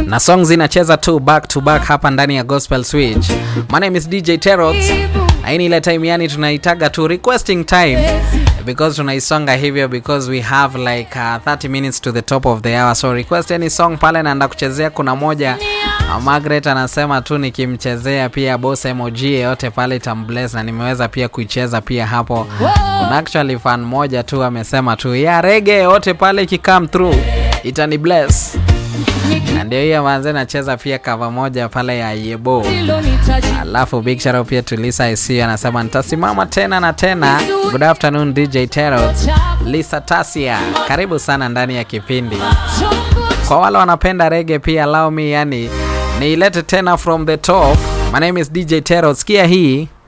na song zinacheza tu back to back hapa ndani ya Gospel Switch. My name is DJ Terots. Na hii ni ile time yani tunaitaga tu requesting time because tunaisonga hivyo because we have like uh, 30 minutes to the top of the hour so request any song pale naenda kuchezea kuna moja uh, Margaret anasema tu nikimchezea pia boss emoji yote pale tambless na nimeweza pia kuicheza pia hapo kuna actually fan moja tu amesema tu ya rege yote pale ikikam through itani bless na ndio hiyo manze nacheza pia kava moja pale ya yebo alafu big shout out pia to Lisa IC anasema nitasimama tena na tena. Good afternoon DJ Terror. Lisa Tasia, karibu sana ndani ya kipindi. Kwa wale wanapenda rege pia allow me yani niilete tena from the top. My name is DJ Terror. Sikia hii